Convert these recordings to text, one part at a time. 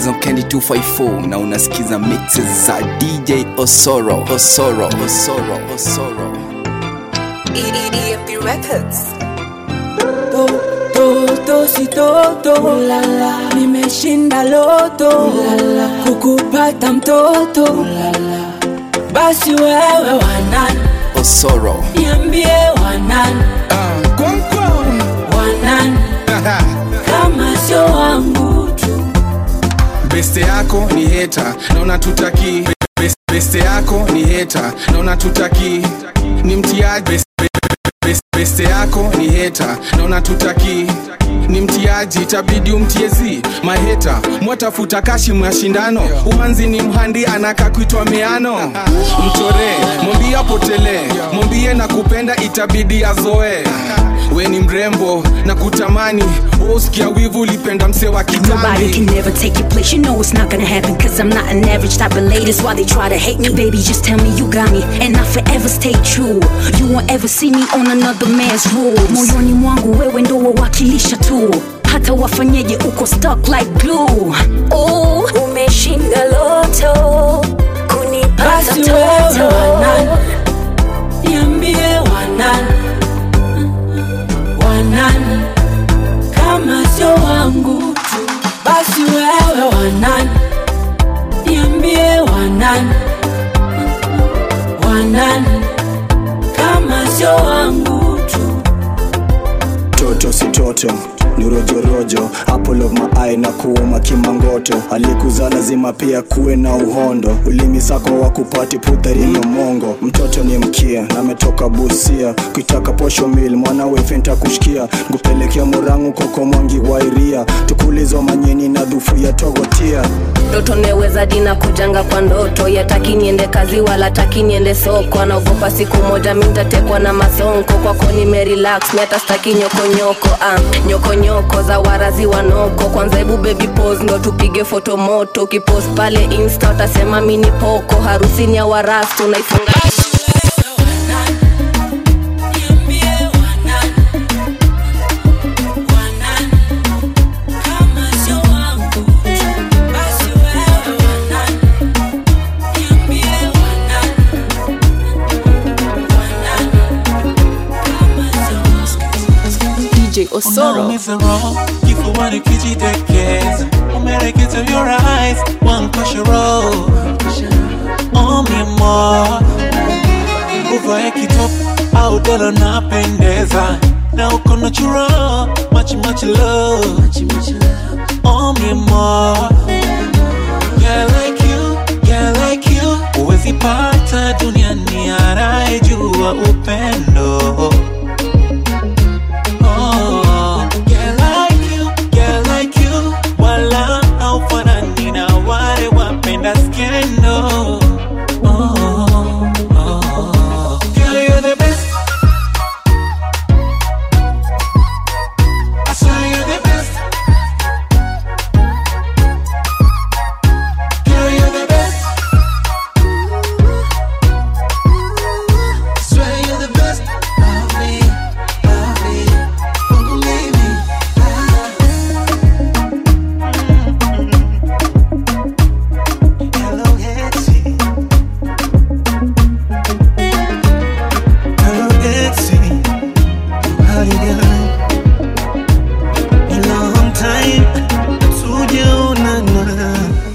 Rise on Candy 254 na unasikiza mixes za DJ Osoro Osoro Osoro Osoro EMP Records. toto si toto Ulala. nimeshinda loto Ulala. kukupata mtoto Ulala. basi wewe wanani Osoro niambie wanani wanani kama sio wangu tu beste yako ni heta naona tutaki Bes- beste yako ni heta naona tutaki ni mtiaji Bes- bes- beste yako ni heta naona tutaki ni mtiaji itabidi umtiezi maheta mwatafuta kashi mashindano umanzi ni mhandi anaka kuitwa meano mchore mwambie apotele mwambie na kupenda itabidi azoe we ni mrembo na kutamani usikia wivu ulipenda mse wa Nobody kitambi can never take your place. You know it's not gonna happen. Cause I'm not an average type of lady. That's why they try to hate me. Baby, just tell me you got me. And I forever stay true. You won't ever see me on another man's rules. Moyoni mwangu wewe ndo wawakilisha tu. Hata wafanyeje uko stuck like glue. Oh, umeshinda loto. Kunipata basi wewe toto. wanani niambie wanani wanani kama sio wangu tu basi wewe wanani niambie wanani wanani kama sio wangu tu toto si toto ni rojorojo apple of my eye na kuuma kimangoto alikuza lazima pia kuwe na uhondo ulimi sako wa kupati putharinyo mongo mtoto ni mkia na ametoka busia kuitaka posho mil mwana wefenta kushikia ngupelekea murangu koko mwangi wairia tukulizo manyeni na dhufu ya togotia ndoto neweza dina kujanga kwa ndoto yataki niende kazi wala taki niende soko anaogopa siku moja mintatekwa na masonko kwako nimerelax mi hata staki nyokonyoko ah, nyokonyoko za warazi wanoko kwanza hebu baby pose ndo tupige foto moto ukipost pale insta utasema mini poko harusi ni ya warastu naifunga DJ Osoro. Unaumiza roho kifuani kijidekeza umelegeza your eyes one kosha roll oh mi amor uvae kitop au dela napendeza na uko natural much much love oh mi amor yeah like you yeah like you huwezi pata duniani anayejua upendo Oh, yeah, like you, yeah, like you. Wala haufanani na wale wapenda skendo. Oh, oh. Girl, you're the best. I swear you're the best. Girl, you're the best. I swear you're the best. Love me, love me. Don't believe me. Hello, Etsy. Hello, Etsy. How you doing? A long time tujaonana.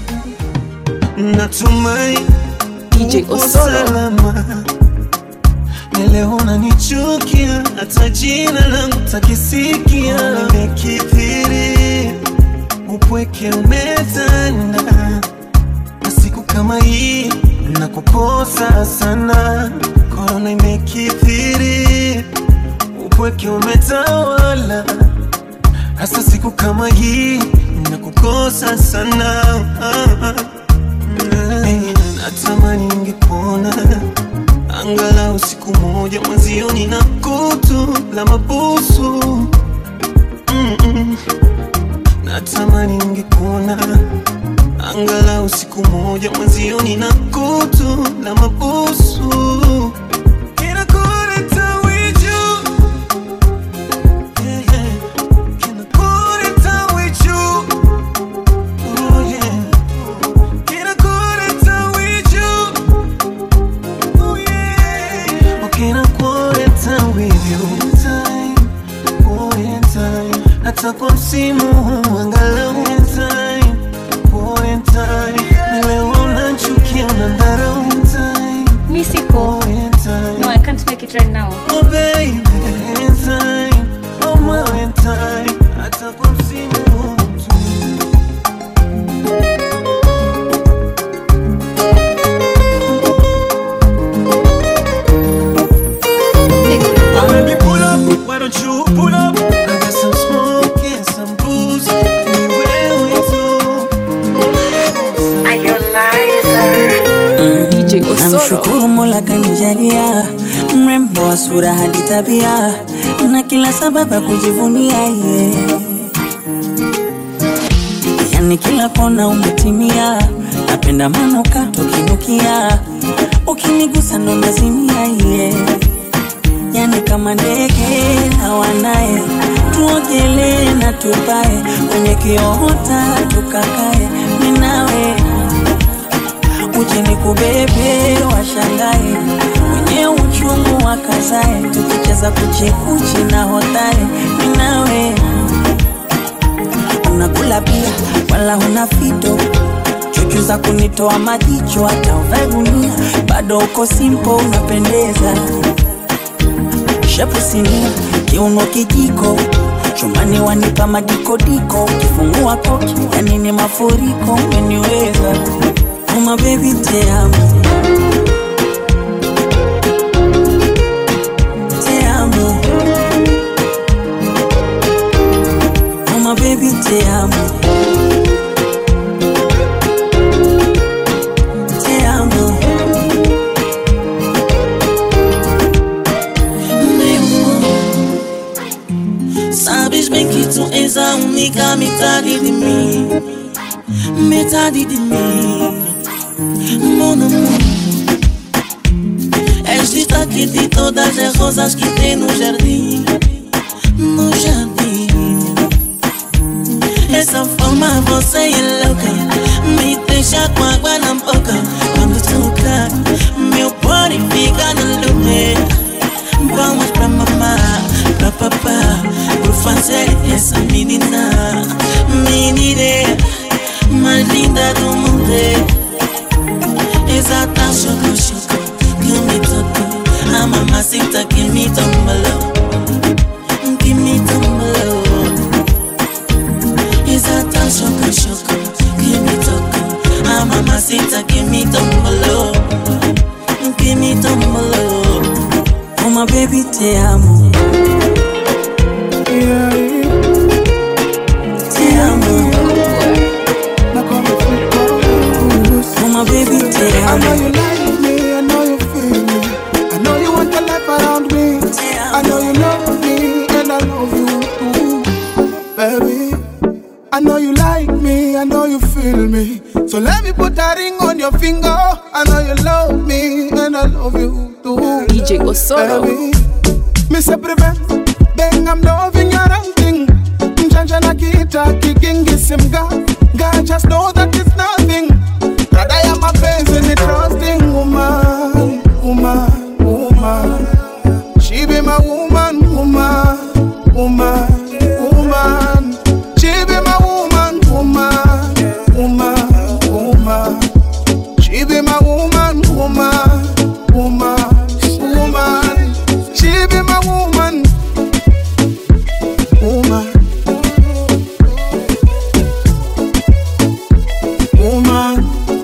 Natumai DJ uko Osoro. salama. Na leo unanichukia, hata jina langu takisikia. Nimekithiri, upweke umetanda, na siku kama hii nakukosa sana. Korona imekithiri, upweke umetawala, hasa siku kama hii nakukosa sana. Hey, natamani ningepona angalau siku moja mwanzioni na kutu la mabusu Mm-mm. natamani ningekuona angalau siku moja mwanzioni na kutu la mabusu Kinakuleta wiju. Yeah, yeah. Kinakuleta wiju. Oh, yeah. wanna with you time, oh in time. Hata kwa msimu huu angalau in time, oh in time. Na leo unachukia unadharau in time, Mi siko. oh in time. No, I can't make it right now. Oh baby, in time, oh my in time. Hata kwa msimu huu tu. Baby, pull up, why don't you pull up? I got some smoke and some booze. We will too. DJ Osoro. Namshukuru Mola kanijalia mrembo wa sura hadi tabia na kila sababu ya kujivunia ye. Yani kila kona umetimia, napenda manukato ukinukia, ukinigusa ndo nazimia ye. Yani kama ndege hawanaye, tuogelee na tupae kwenye kiota tukakae, ninawe uje nikubebe washangae wenye uchungu wakazae tukicheza kuchekuchi na hotae ninawe unakula pia wala huna fito chuchu za kunitoa majicho hata uvae gunia bado uko simpo unapendeza shepu sinia kiuno kijiko chumani wanipa madikodiko ukifungua koki yani ni mafuriko umeniweza uma baby te amo te amo uma baby te amo te amo Sabes bem que tu és a única metade de mim Metade de mim Mon amor És destaque de todas as rosas que tem no jardim No jardim Essa forma você é louca Me deixa com água na boca Quando toca Meu body fica no lugar Vamos pra mamá, pra papá Por fazer essa menina Menina mais linda do mundo Exata choco choco Que me tocou A mamacita que me tombalou Que me tombalou Exata choco choco Que me tocou A mamacita que me tombalou Que me tombalou uma baby te amo te amo uma baby te I know amo you like me, I know you feel me. I know you want the life around me. te I amo know you love me, and I love you too, baby. I know you like me, I know you feel me. So let me put a ring on your finger. I know you love me, and I love you too. DJ Osoro. Baby, me say prevent, bang, I'm loving your thing. Mjanja na kita kigingi simga. God just know that it's nothing. Brother, ya mapenzi ni trusting woman, woman, woman. She be my woman, woman, woman, woman. She be my woman, woman, woman, woman. She be my woman, woman, woman, woman. She be my woman, woman, woman.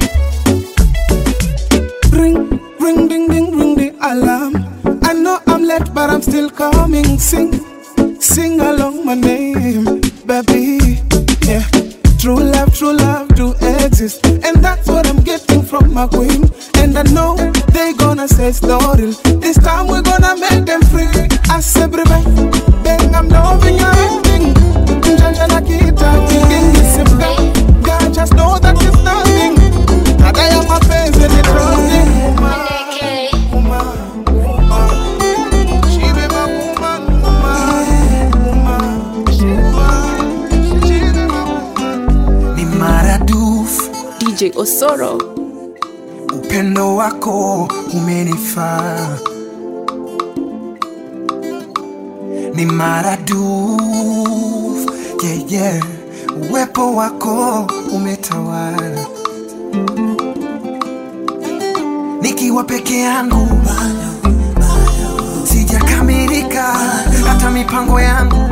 Ring, ring, ding, ding, ring the alarm. I know I'm late, but I'm still coming. Sing, sing along my name, baby. Yeah. True love, true love do exist. And that's what I'm getting from my queen. And I know they gonna say story. This time we're gonna make them free. I say, baby, bang, I'm loving your ending. Njanja na kita, kigingi simga. God just know that it's nothing. Dada ya mapenzi ni trusting. Woman, woman, she be my woman, woman, woman, she woman, she be my woman. ni maradufu DJ Osoro. upendo wako umenifaa ni maradufu yeah, yeah. Uwepo wako umetawala, nikiwa peke yangu sijakamilika, hata mipango yangu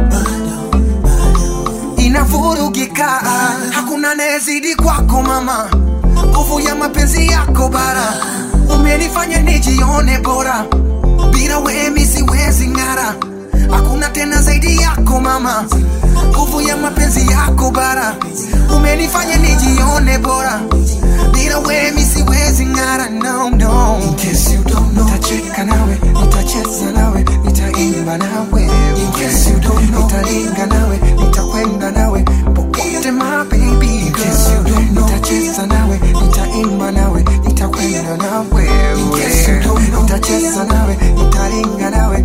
inavurugika, hakuna anayezidi kwako mama, nguvu ya mapenzi yako bara, umenifanya nijione bora, bila wewe mi siwezi ng'ara, hakuna tena zaidi yako mama, nguvu ya mapenzi yako bara, umenifanya nijione bora, bila wewe mi siwezi ng'ara, no, no. In case you don't know, nitacheka nawe, nitacheza nawe, nitaimba nawe, in case you don't know, nitaringa nawe, nitakwenda nawe popote my baby In case you don't know, nitacheza nawe, nitaimba nawe, nitakwenda nawe, in case you don't know, nitacheza nawe, nitaringa nawe,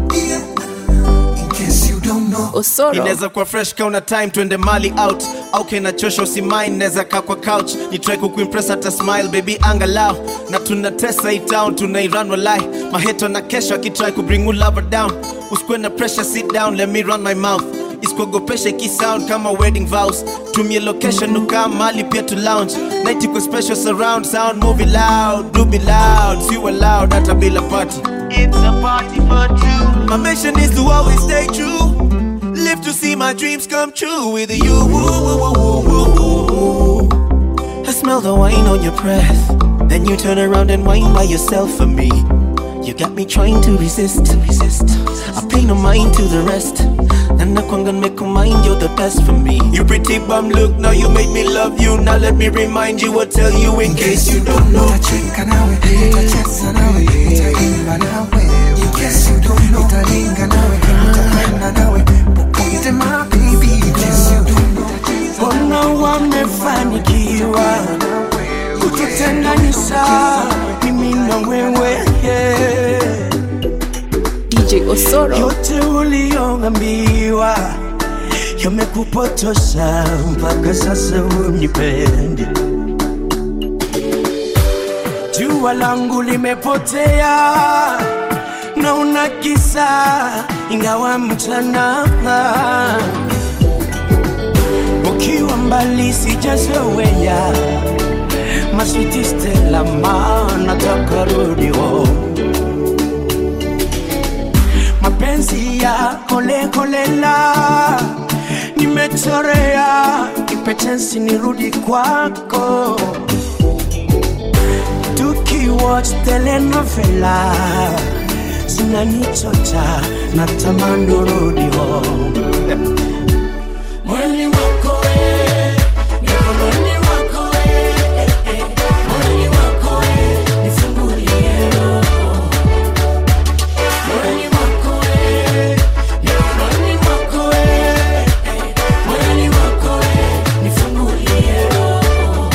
in case you don't know. Osoro. inaweza kuwa fresh kauna time twende mali out au kinachosha usimain naweza kaa kwa couch ni try kukuimpress hata smile baby angalau na tunatesa hii town tunairan walai maheto na kesho akitry kubring you lover down usikuwe na pressure sit down let me run my mouth isikuogopesha ikisound kama wedding vows tumie location ukaa mali pia to lounge night iko special surround sound movie loud do be loud si loud hata bila party it's a party for two my mission is to always stay true Live to see my dreams come true with you. Woo, woo, woo, woo, woo, woo. I smell the wine on your breath. Then you turn around and whine by yourself for me. You got me trying to resist, resist. I pay no mind to the rest. And I can't make a mind, you're the best for me. You pretty bum look, now you made me love you. Now let me remind you or tell you in case you don't know. Nitacheka nawe, nitacheza nawe, nitaimba nawe, in case you don't know. Nitaringa nawe, nitakwenda nawe popote my baby In case you don't know. Mbona wamefanikiwa kututenganisha mimi na wewe yeah. DJ Osoro. yote uliyoambiwa yamekupotosha mpaka sasa unipendi. Jua langu limepotea na una kisa ingawa mchana ukiwa mbali sijazoea maswiti Stella ma nataka rudi home mapenzi ya kolekolela nimechorea kipetensi nirudi kwako tukiwatch telenovela zinanichocha na tamani urudi home Mwili wako we, mikononi wako we, eh, eh. Mwili wako we, nifungulie roho. Mwili wako we, mikononi wako we, eh, eh. Mwili wako we, nifungulie roho.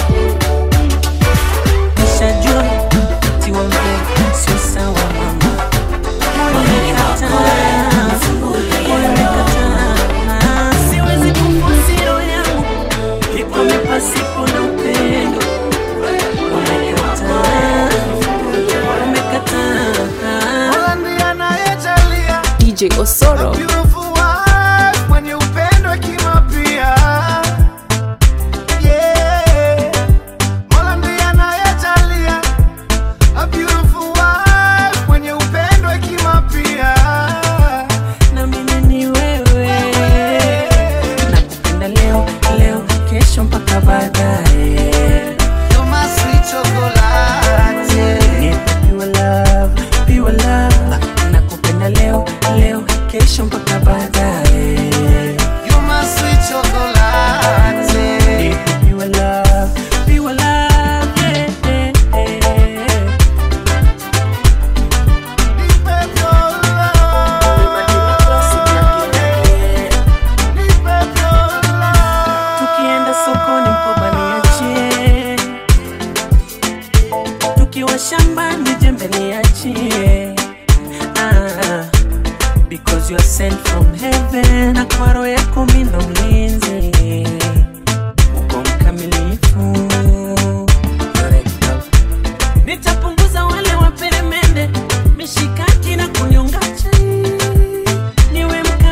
Nishajua tiwa mbele sio sawa mama. Umekataa, umekataa. Siwezi kuforce roho yangu ikwame pasipo na upendo. Umekataa, umekataa. ndiye anayejalia DJ Osoro. beautiful wife mwenye upendo hekima pia yeah. Mola ndiye anayejalia a beautiful wife mwenye upendo hekima pia na mimi ni wewe nakupenda leo leo kesho mpaka baadaye You're my sweet chocolate. Nipe pure love, pure love. nakupenda leo leo kesho mpaka baadaye You're my sweet chocolate. Nipe pure love, pure love, yeah, yeah, yeah. Nipe your love. Nipe your love. tukienda sokoni mkoba niachie tukiwa shambani jembe niachie ah, because you are sent from heaven na kwa roho yako mi ndo mlinzi uko mkamilifu nitapunguza wale waperemende mishikaki na kunyonga chai niwe mka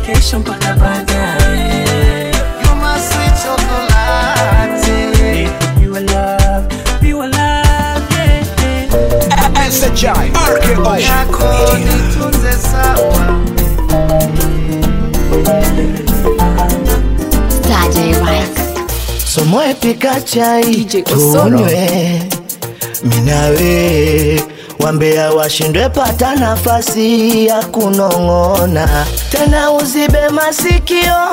kesho mpaka baadaye. You my sweet chocolate. Pure love, pure love, yeah, yeah. SHI RKO Yako nitunze sawa. somoe pika chai DJ Osoro. tunywe minawe wambea washindwe pata nafasi ya kunong'ona tena uzibe masikio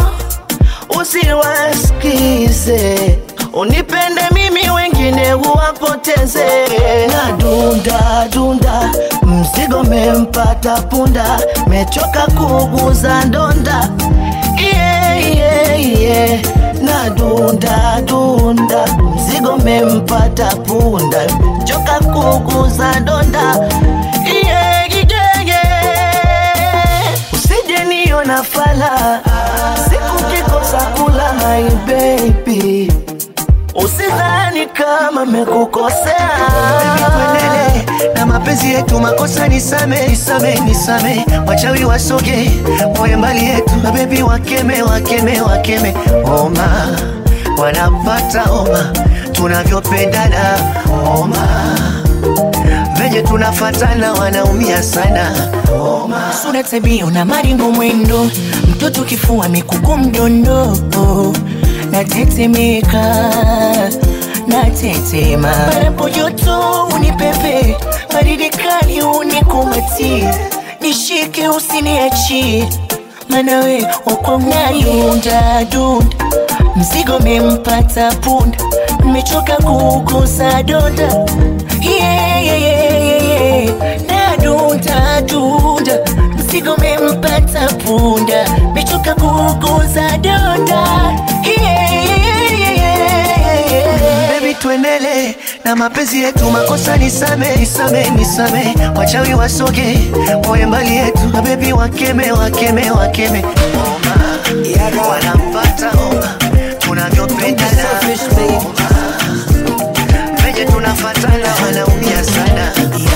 usiwasikize unipende mimi wengine huwapoteze na dunda dunda mzigo mempata punda mechoka kuguza ndonda yeah, yeah, yeah. na dunda dunda mzigo mempata punda choka kuguza donda yeah, yeah, yeah. usije niona fala siku kikosa kula my baby usidhani kama mekukosea tuendelee na mapenzi yetu, makosa nisame, nisame, nisame, wachawi wasoge, wawe mbali yetu, mabebi wakeme, wakeme, wakeme, oma wanapata oma, tunavyopendana oma, venye tunafatana wanaumia sana oma. sura tabia na maringo mwendo mtoto kifua mikuku mdondo natetemeka natetema panapo joto unipepe baridi kali unikumbatie nishike usiniachie manawe wakwangayunda dunda mzigo mempata punda mmechoka kukosa donda yeah, yeah, yeah, yeah, yeah. nadunda dunda mzigo mempata punda mechoka kukosa donda yeah, yeah, yeah, yeah, yeah. Baby tuendele na mapenzi yetu, makosa nisame, nisame, nisame, wachawi wasoge, wawe mbali yetu, mabebi wakeme, wakeme, wakeme, oma wanapata oma, tunavyopendana oma, venye tunafatana wanaumia sana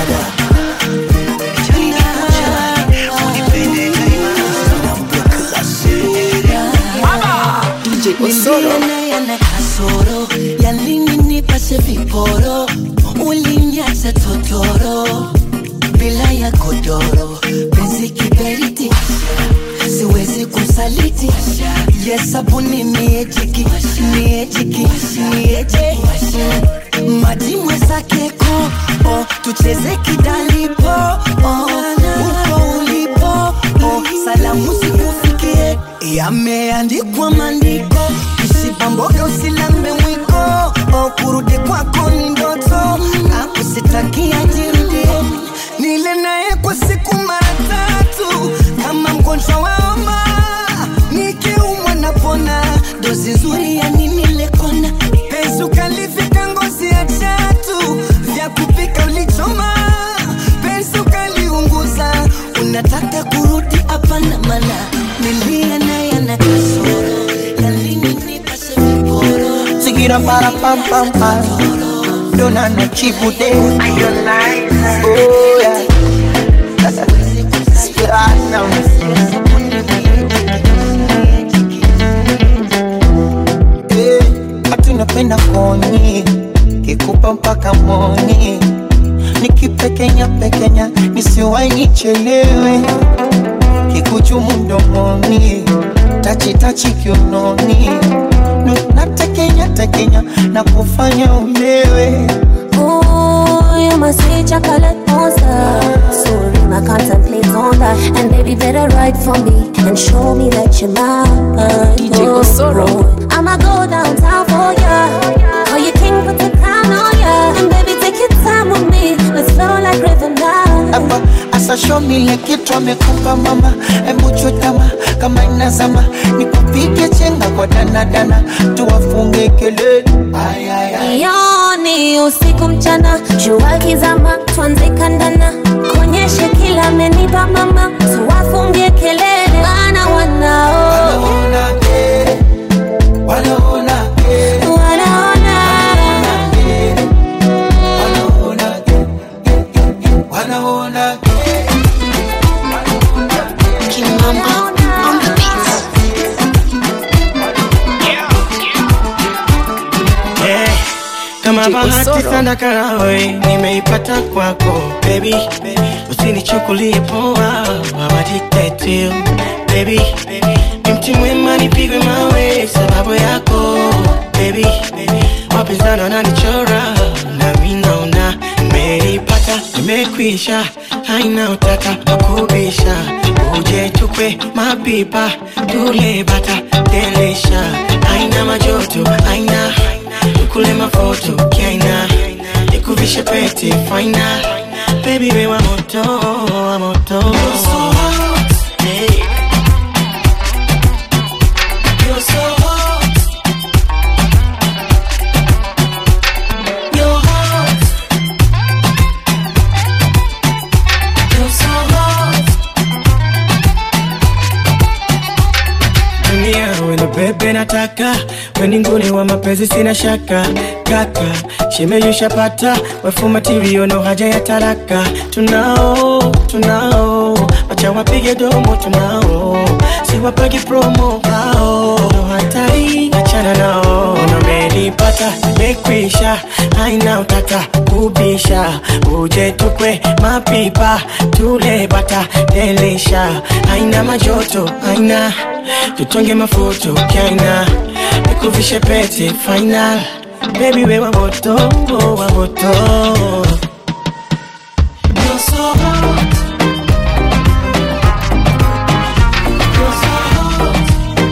DJ Osoro. Niliona yana kasoro yalini nipase viporo ulinyaza totoro bila ya godoro penzi kiberiti siwezi kusaliti yesabuni miejiki miejiki mieje maji mwezake ko tucheze kidalipo oh, uko ulipo oh, salamu zikufikie yameandikwa maandiko usibamboge usilambe mwiko oh, kurudi kwako ni ndoto akusitakia jirudie nile naye kwa siku mara tatu kama mgonjwa wa homa nikiumwa napona dozi nzuri ya nini lekona penzi ukalivika ngozi ya chatu vya kupika ulichoma penzi ukaliunguza unataka kurudi hapana mana nilia naye ana kasoro yalinipase viporo Sigira para pam pam pam Dona na chibude Oh yeah Platinum Eh, Watu napenda koni Kikupa mpaka moni Nikipekenya pekenya Nisiwai nichelewe Kikuchumu mdomoni Tachi tachi kiunoni Nu- Natekenya tekenya Na kufanya ulewe Ooh, you my sweet chocolate monster. Soon I contemplate on that. And baby, better write for me and show me that you're mine. DJ Osoro. I'ma go downtown for ya. Call you king, put the crown on ya. And baby, take your time with me. Let's flow like river now. hapa asashomile kitu amekupa mama hebu chutama kama inazama nikupige chenga kwa danadana tuwafunge kelele Ay, ay, ay. Yoni usiku mchana, jua kizama, tuanze kandana, konyeshe kila amenipa mama, tuwafungie kelele, maana wanao Wanaona, eh, wanaona, eh, wanaona eh, wanaona, eh, eh, eh, eh, wanaona, eh. Kimamba on the beat. kama bahati Osoro. sana karawe nimeipata kwako baby usinichukulie poa I'm addicted to you baby ni mti mwema nipigwe mawe sababu yako baby wapinzani wananichora nami naona nimeipata nimekwisha haina utata wakubisha uje tukwe mapipa tule bata delisha haina majoto haina tukule mafoto kiaina nikuvishe pete faina baby we wa moto wa moto Hey. You're so hot. You're hot. You're so hot. dunia wena bebe nataka weninguni wa mapenzi sina shaka kaka shemeyushapata wefumatirio no haja ya taraka tunao tunao wacha wapige domo tunao siwapagi promo hao no hatari achana nao nomenipata mekwisha haina utata kubisha uje tukwe mapipa tule bata delisha haina majoto haina tutonge mafuto kaina nikuvishe pete final baby we wa moto wa moto You're so hot. You're so hot.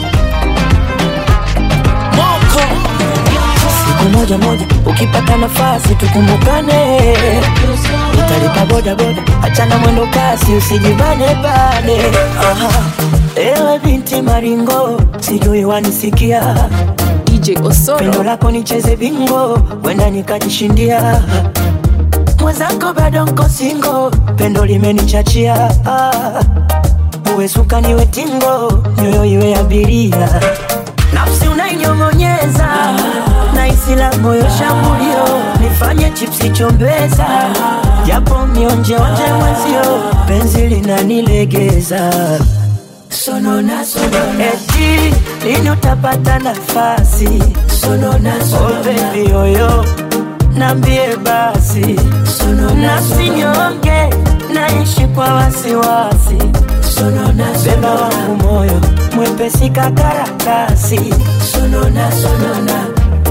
siku moja moja ukipata nafasi tukumbukane utalipa boda boda achana mwendo kasi usijibane bane Aha. ewe binti maringo sijui wanisikia DJ Osoro. pendo lako nicheze bingo wenda nikajishindia mwenzako bado nko singo pendo limenichachia Ah. uwe suka niwe tingo nyoyo iwe abiria nafsi unainyong'onyeza na isila moyo shambulio nifanye chipsi chombeza japo mionjeonje mwenzio penzi linanilegeza sonona sonona eti lini utapata nafasi sonona sonona oh, baby yoyo nambie basi nafsi nyonge naishi kwa wasiwasi beba wangu moyo mwepesi kakarakasi sonona sonona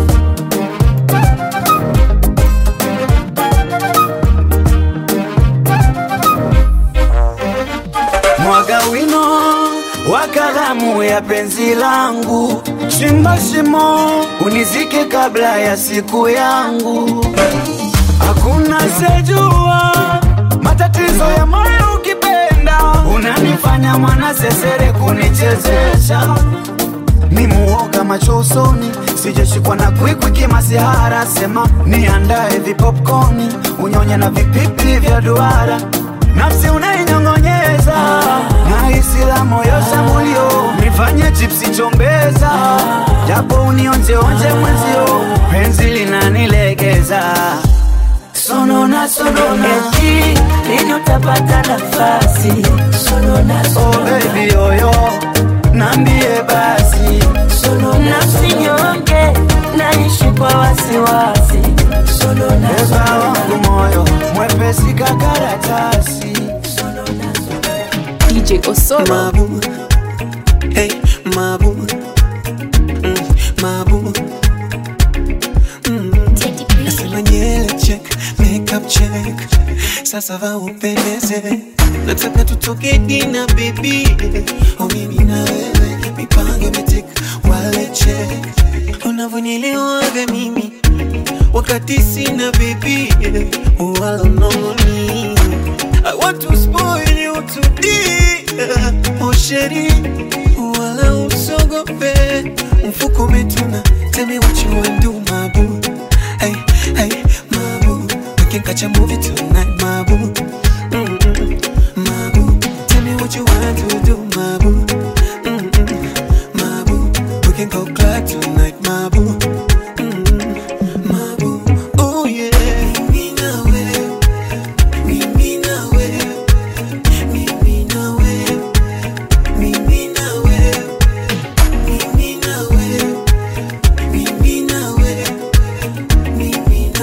mwaga wino wa kalamu ya penzi langu, chimba shimo unizike kabla ya siku yangu. Hakuna sejua matatizo ya moyo ukipenda, unanifanya mwana sesere kunichezesha ni muoga macho usoni, sijashikwa na kwikwi kimasihara. Sema niandae vipopcorni, unyonye na vipipi vya duara, nafsi unainyong'onyeza na hisi la moyo shambulio, nifanye chipsi chombeza, japo unionjeonje mwenzio, penzi linanilegeza sonona sonona eti lini utapata nafasi sonona sonona oh, baby yoyo nambie basi nafsi nyonge naishi kwa wasiwasi beba wangu moyo mwepesi kakaratasi DJ Osoro. Mabu, hey, mabu, mm, mabu. Mm. Nasema nywele check, makeup check, sasa va upendeze, nataka tutoke dina baby, oh mimi na wewe, mipango imetik, wale check, unavyonielewaga mimi wakati sina baby, wala nongoni I want to spoil you today Oh sheri Wala usogope Mfuko umetuna Tell me what you want do my boo Hey, hey, my boo We can catch a movie tonight my boo Mm-mm, My boo Tell me what you want to do my boo Mm-mm, My boo We can go club tonight my boo Mm-mm, My boo Oh yeah Mimi na wewe mimi na wewe, mimi na wewe, mimi na wewe, mimi na wewe, mimi na wewe, mimi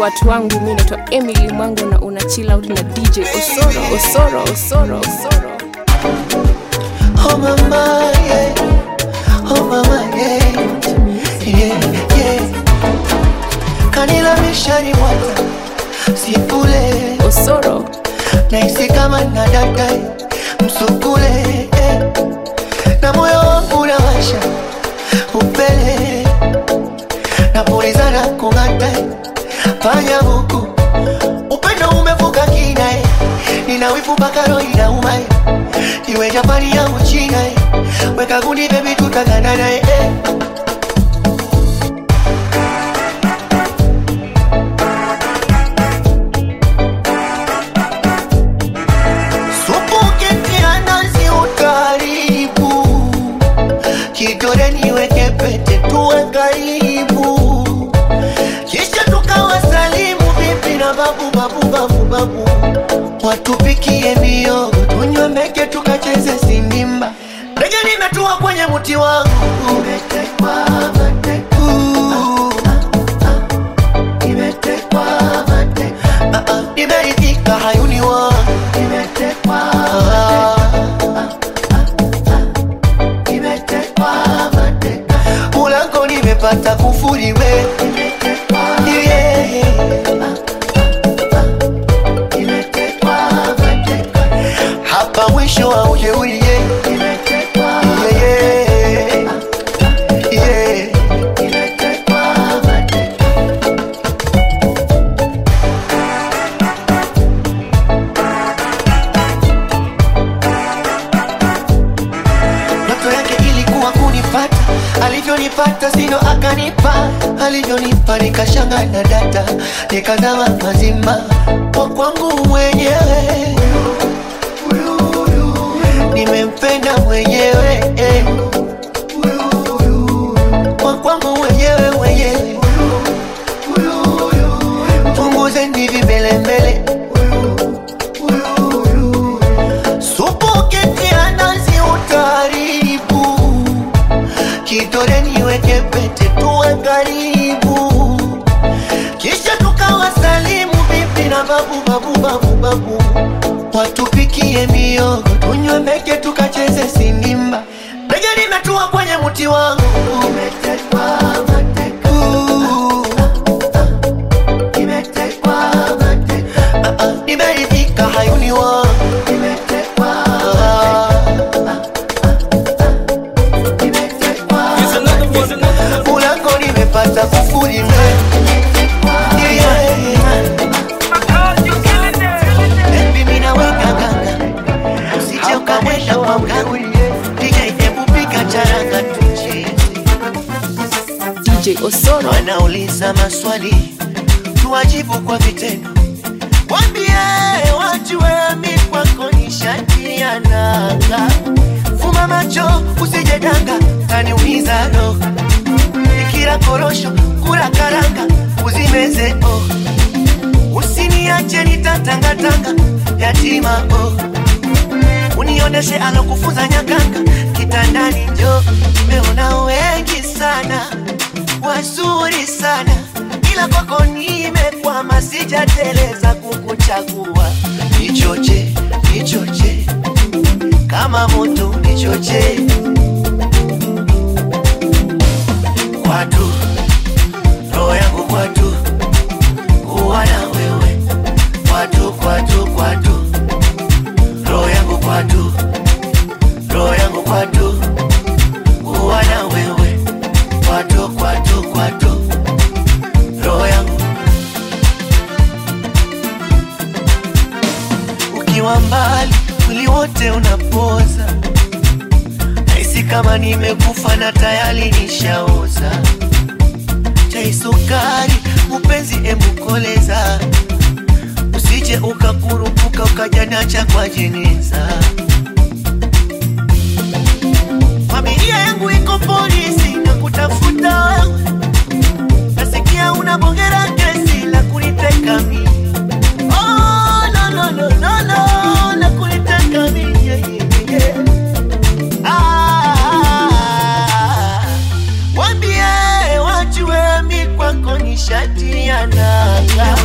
watu wangu mi naitwa emily mwango na una chill out na dj osoro osoro osoro osoro Oh mama, yeah. Oh mama, yeah. Yeah, yeah. Kanila mishari mwata Sipule Osoro Naisi kama nadadai Msukule eh. Na moyo wangu unawasha Upele Napulizana kung'ata Panya huku Upendo umevuka kina eh. Nina wivu mpaka roho inauma eh. Iwe Japani au China eh. Weka gundi baby tutaganana eh. eh. Supu ukitia nazi utaribu Kidole niweke pete tuwe karibu Kisha tukawasalimu bibi na babu babu babu babu Watupikie miogo tunywe meke tukacheze sindimba Ndege nimetua kwenye mti wangu Umetekwa mateka Nimetekwa mateka Ah, ah, Nimeridhika hayuni wangu Nimetekwa Nimetekwa mateka Mulango nimepata kufuri we Yeah. Nimetekwa mateka Hapa mwisho wa ujeuri yeah. Yeah, yeah. Yeah. Ndoto yake ilikuwa kunipata, alivyonipata sino akanipa, alivyonipa nikashanga na data, nikazama mazima kwa kwangu mwenyewe, nimempenda mwenyewe eh. kwa kwangu mwenyewe mwenyewe, punguzeni vimbelembele supu ukitia nazi utaribu kidole niweke pete tuwe karibu kisha tukawasalimu bibi na babu babu babu babu watupikie miogo tunywe meke tukacheze sindimba ndege nimetua kwenye mti wangu Nimetekwa mateka. Nimetekwa mateka. Ah, ah, nimeridhika hayuni wangu Nimetekwa Mulango nimepata kufuri we Yeah, yeah. Baby, mimi naweka ganga Usije ukaenda kwa mganga DJ hebu piga charanga tucheze dj osoro wanauliza maswali tuwajibu kwa vitendo wambie wajue mi kwako ni shati ya nanga fuma macho usije danga taniumiza roho nikila korosho kula karanga uzimeze oh. usiniache nitatangatanga yatima oh. unioneshe alokufunza nyakanga kitandani njo nimeona wengi sana wazuri sana ila kwako nimekwama sijateleza kukuchagua nichoche nichoche kama moto nichoche kwatu roho yangu kwatu kuwa na wewe kwatu kwatu kwatu roho yangu kwatu roho yangu kwatu kuwa na wewe kwatu kwatu kwatu roho yangu ukiwa mbali mwili wote unapoza nahisi kama nimekufa na tayari nishaoza chai sukari mupenzi embukoleza usije ukakurupuka ukajanacha kwa jeneza familia yangu iko polisi na kutafuta wewe nasikia unabongera kesi la kuniteka mimi oh, no, no, no, no, no, la kuniteka mimi yeah, yeah, yeah. Ah, wambie wajue mi kwako ni shati ya nanga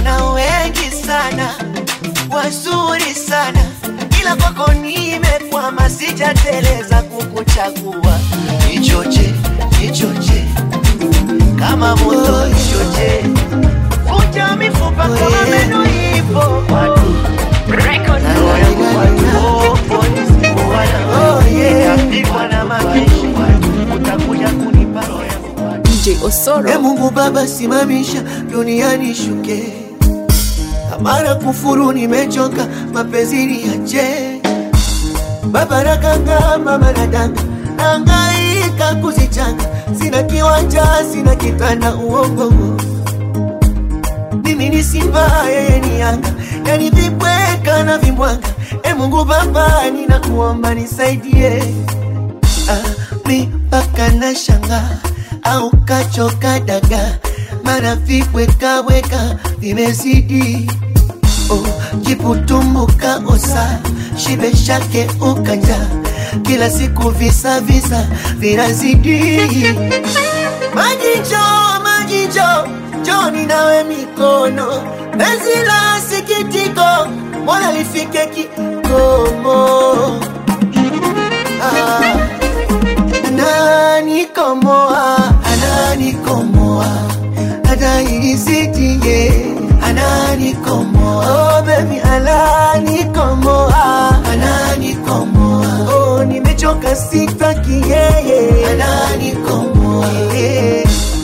sana ila kwako nimekwama sijateleza kukuchagua nichoche nichoche kama moto nichoche vunja mifupa kama meno ipo watu roho yangu watu polisi wana oh yeah napigwa na mapishi utakuja kunipa roho yangu DJ Osoro. E Mungu Baba, simamisha duniani shuke, amara kufuru, nimechoka mapenzi niache. Baba nakanga, mama nadanga, nangaika kuzichanga, sina kiwanja, sina kitanda, uongo mimi ni simba, yeye ni yanga, yani vibweka na vimbwanga. E Mungu Baba, ninakuomba nisaidie, ah, mi mpaka na shanga au kachoka daga, mara vibwekaweka vimezidi oh, jiputumbuka osa shibe shake ukanja, kila siku visa visa vinazidi majicho majicho joni nawe mikono penzi la sikitiko mola lifike kikomo ah, ananikomoa ananikomoa adaisitie ananikomoa oh, baby ananikomoa ananikomoa oh, nimechoka sitaki yeye ananikomoa yeah.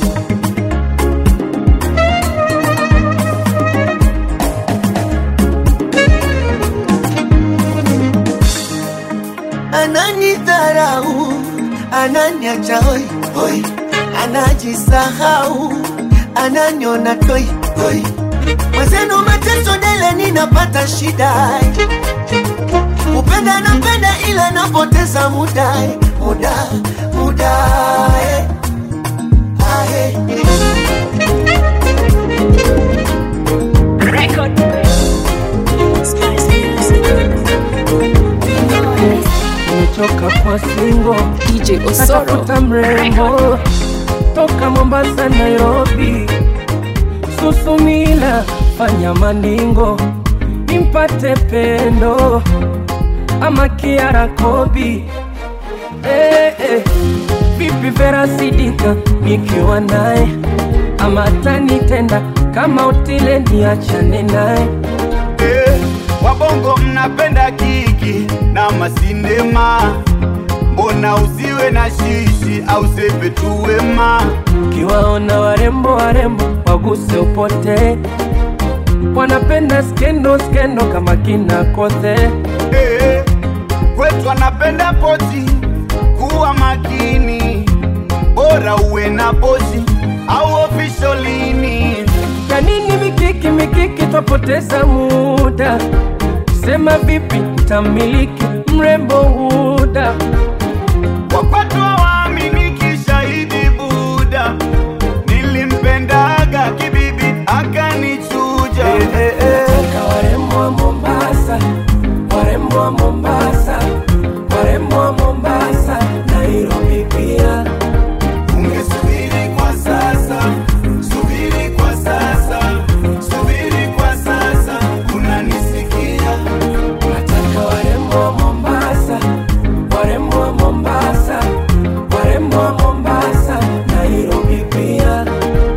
ananidharau, ananiacha hoi hoi, anajisahau, ananiona toi toi. Mwenzenu mateso dele, ninapata shida, upenda napenda, ila napoteza muda muda muda eh. Ah, eh. nimechoka kwa singo DJ Osoro. natafuta mrembo toka Mombasa, Nairobi, Susumila, fanya maningo nimpate pendo ama Kiara Kobi eh, eh. Vipi Vera Sidika nikiwa naye ama tanitenda kama utile niachane naye Eh, wabongo mnapenda kiki na masinema, mbona usiwe na shishi au sepe tu wema? Kiwaona warembo warembo waguse upote, wanapenda skendo skendo kama kina Kothe. Eh, kwetu anapenda poti, kuwa makini, bora uwe na pozi au ofisholini. Ya nini mikiki mikiki, twapoteza muda. Sema vipi tamiliki mrembo huda Wapatu hawaaminiki, shahidi Buda, nilimpendaga kibibi akanichuja. Nataka warembo wa Mombasa, warembo wa Mombasa, warembo wa Mombasa, Nairobi pia. Ungesubiri kwa sasa, subiri kwa sasa, subiri kwa sasa, unanisikia? Nataka warembo wa Mombasa, warembo wa Mombasa, warembo wa Mombasa, Nairobi pia.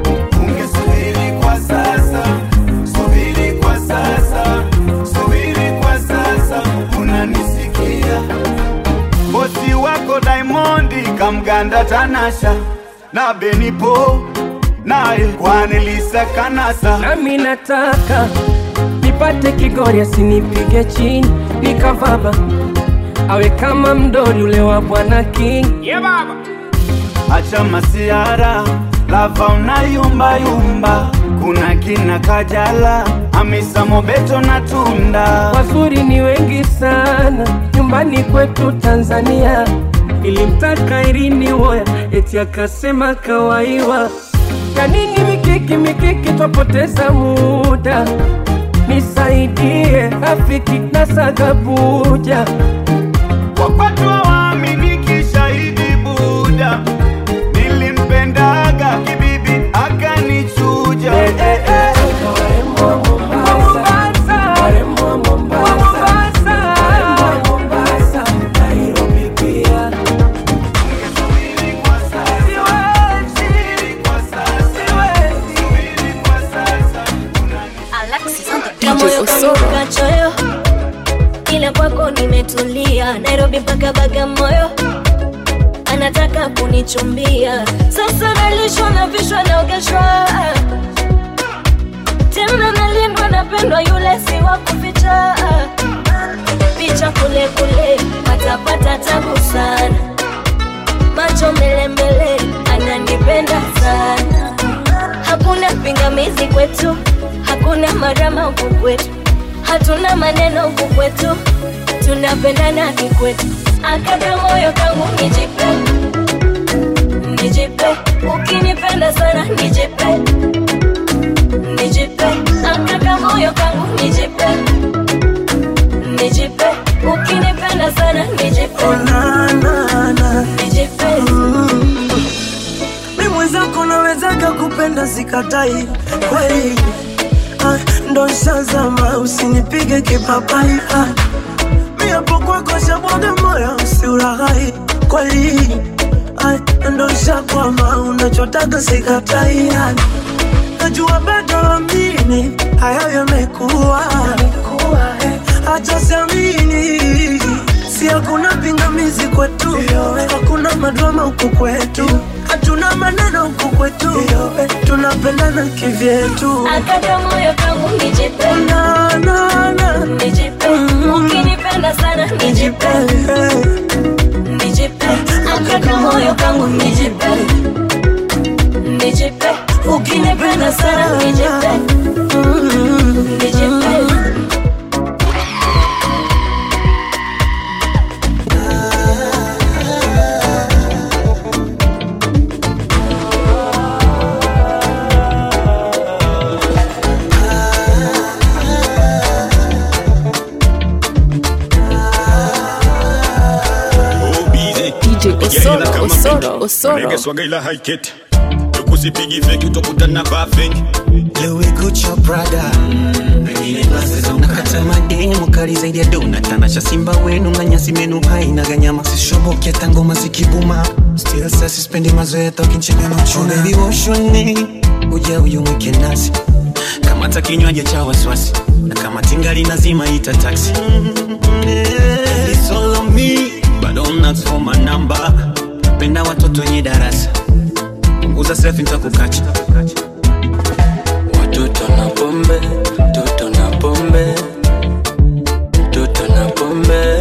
Ungesubiri kwa sasa, subiri kwa sasa, subiri kwa sasa, unanisikia? Bosi wako Diamondi kamganda Tanasha na Benipo naye Kwanelisa Kanasa Nami nataka nipate Kigori asinipige chini nikavaba, awe kama mdori ule wa Bwana King. Yeah, baba. Acha masiara lava unayumba yumba, kuna kina Kajala, Hamisa Mobeto na Tunda. Wazuri ni wengi sana nyumbani kwetu Tanzania. Ilimtaka Irini Woya eti akasema kawaiwa. Ya nini mikiki mikiki, twapoteza muda. Nisaidie rafiki na sagabuja Wapatu hawaaminiki, shahidi Buda, nilimpendaga kibibi akanichuja. Warembo wa Mombasa, warembo wa Mombasa, ila kwako nimetulia nairobi mpaka bagamoyo anataka kunichumbia sasa nalishwa na vishwa naogeshwa tena nalindwa napendwa yule si wa kuficha picha kule kule patapata tabu sana macho mbele mbele ananipenda sana hakuna pingamizi kwetu hakuna marama huku kwetu hatuna maneno huku kwetu tunapendana kikwetu akaka moyo kangu nijipe nijipe ukinipenda sana nijipe nijipe akaka moyo kangu nijipe nijipe ukinipenda sana nijipe nijipe mi mwenzako nawezaga kupenda sikatai kweli ah, ndo shazama usinipige kipapai ah, mi hapo kwako shabwaga moyo usiulaghai kweli ah, ndo shakwama unachotaga sikatai ah, najua bado amini hayo yamekuwa hata siamini si hakuna pingamizi kwetu hakuna madrama huku kwetu hatuna maneno huku kwetu tunapendana kivyetu akaka moyo kangu nijipe na, na, na. nijipe ukinipenda sana nijipe nijipe akaka moyo kangu nijipe nijipe ukinipenda sana nijipe nijipe DJ Osoro, Osoro, Osoro. Regeswaga ila haiketi tukusipigi feki utokutana vaa feki Louis Gucci Prada nakata mademu kali zaidi ya dona tanasha simba wenu na nyasi menu haina ganyama sishoboke hata ngoma zikibuma still sa sispendi mazoea tokinchega na uchuna baby woshoni uja uyumwike nasi kamata kinywaji cha wasiwasi na kama tingali nazima ita taxi It's all on me but don't ask for my number penda watoto wenye darasa punguza selfie nitakukacha Watoto na pombe, toto na pombe, toto na pombe.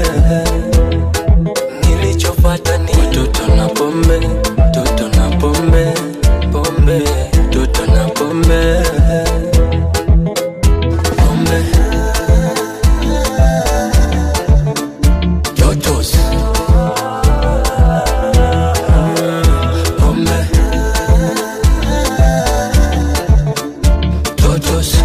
Nilichopata ni watoto na pombe, toto na pombe, pombe, toto na pombe, pombe. Totos. Pombe. Totos.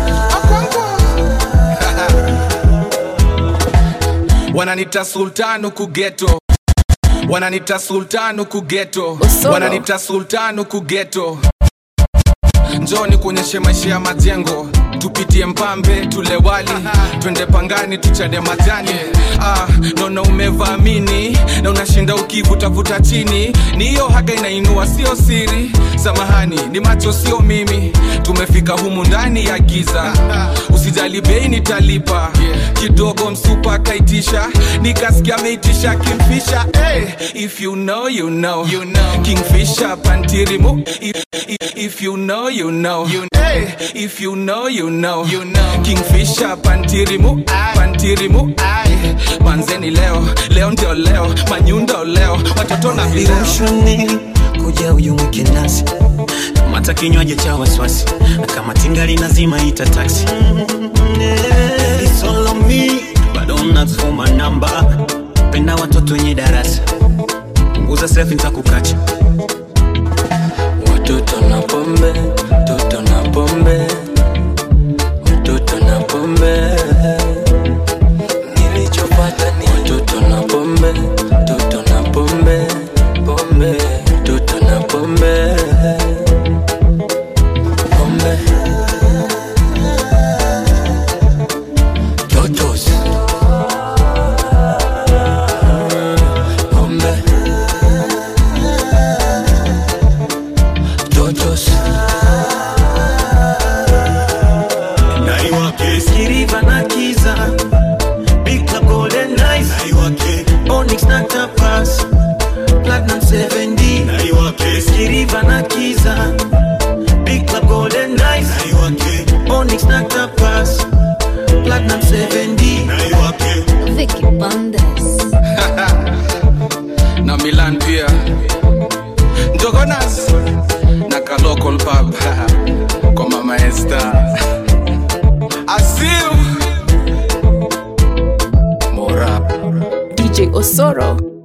wananita sultanu kugeto wananita sultanu kugeto Osoro. wananita sultanu kugeto njoni kuonyeshe maisha ya majengo tupitie mpambe tule wali twende pangani tuchade majani ah, naona umevaamini na unashinda ukivutavuta chini ni hiyo haga inainua sio siri samahani ni macho sio mimi tumefika humu ndani ya giza usijali bei nitalipa kidogo msupa akaitisha nikasikia ameitisha kimfisha hey, if you know, you know. You know. kingfisha pantirimu if, if, if you know, you know. You know. Hey, if you know, you know. You know. kingfisha pantirimu pantirimu Ay, manzeni leo leo ndio leo manyundo leo watoto na vileo Viroshoni kuja uyumwike nasi kamata kinywaji cha wasiwasi na kama tingali nazima ita taxi It's all on me but don't ask for my number penda watoto wenye darasa punguza selfie nitakukacha Watoto na pombe, toto na pombe, watoto na pombe. Nilichopata ni watoto na pombe, toto na pombe, pombe, toto na pombe, pombe. Totos. Pombe. Totos. DJ Osoro.